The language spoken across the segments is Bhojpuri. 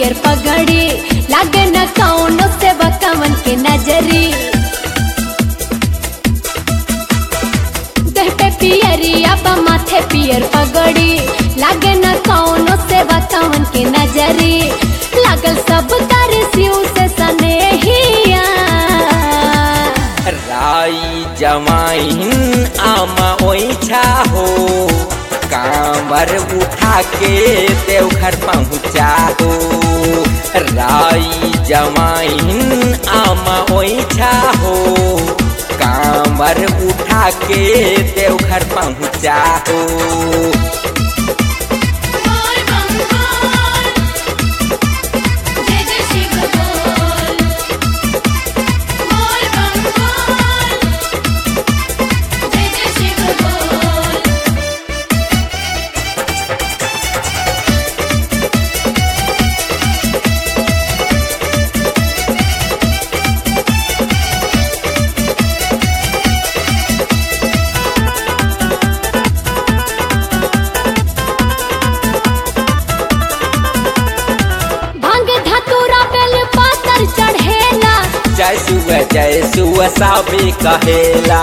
पियर पगड़ी लागे न कौनो से बकवन के नजरी देह पे पियरिया बा माथे पियर पगड़ी लागे न कौनो से बकवन के नजरी लागल सब कर शिव से सनेहिया राई जमाइन आमा ओइछा हो कांवर उठा के देवघर पहुँचा हो राई जमाइन आमा ओइछा हो कांवर उठा के देवघर पहुँचा हो बोल बम बोल जय जय शिव बोल बोल बम बोल जय जय शिव बोल भांग धतूरा बेल पातर चढ़ेला जय सुव जय सुव साबे कहेला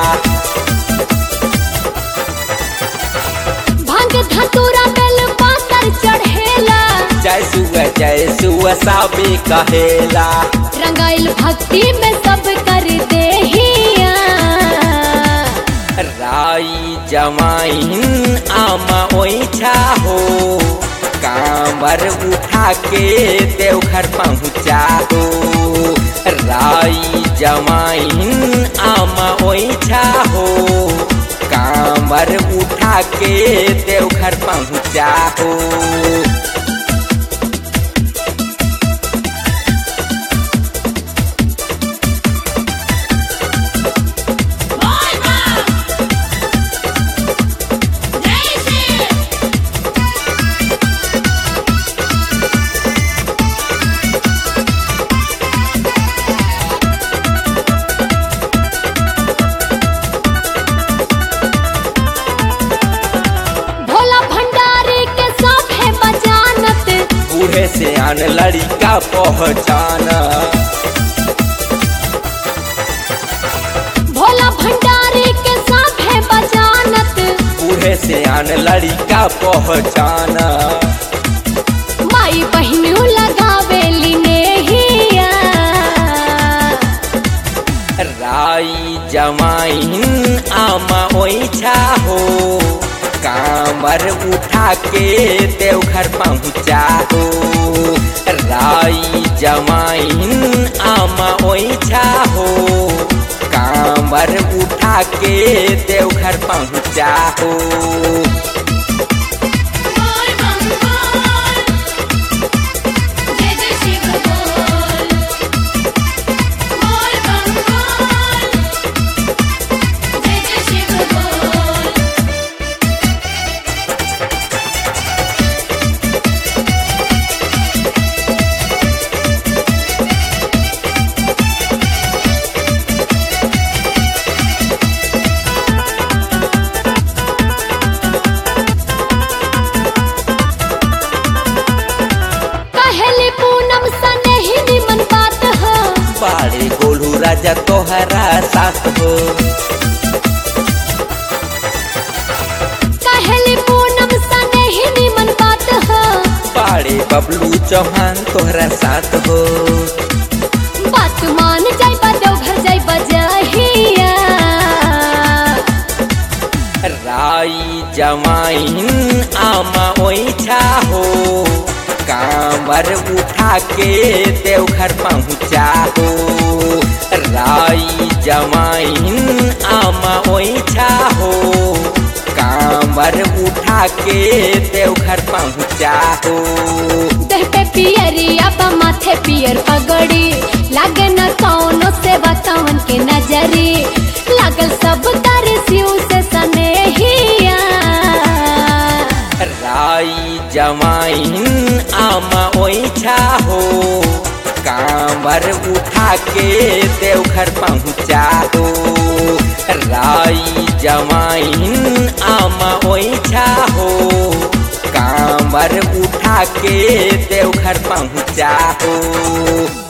भांग धतूरा बेल पातर चढ़ेला जय सुव जय सुव साबे कहेला रंगाइल भक्ति में सब कर देहिया राई जमाइन आमा ओइछा हो कांवर उठा के देवघर पहुँचा हो राई जमाइन आमा ओइछा हो कांवर उठा के देवघर पहुँचा हो भोला भंडारी के सब है बजानत बूढ़े से आन लड़का पहचान भोला भंडारी के सब है बजानत बूढ़े से आन लड़का पहचान माई बहनू लगावेली नेहिया राई जमाइन आमा ओइछा हो कांवर उठा के देवघर पहुँचा हो राई जमाइन आमा ओइछा हो कांवर उठा के देवघर पहुँचा हो बोल बम बोल जय जय शिव बोल बोल बम बोल जय जय शिव बोल कहली पूनम सने ही निमन बात हो बाड़े गोलू राजा तोहरा साथ हो कहली पूनम सने ही निमन बात हो बाड़े बबलू चौहान तोहरा साथ हो बात मान जाई बा देवघर जाई बजाहिया राई जमाइन आमा ओइछा हो कांवर उठा के देवघर पहुँचा हो राई जमाइन आमा ओइछा हो कांवर उठा के देवघर पहुँचा हो देह पे पियरिया बा माथे पियर पगड़ी लागे न कौनो से बतावन के नजरी लागल सब कर शिव से सनेहिया राई जमाइन आमा ओइछा हो कांवर उठा के देवघर पहुँचा हो राई जमाइन आमा ओइछा हो कांवर उठा के देवघर पहुँचा हो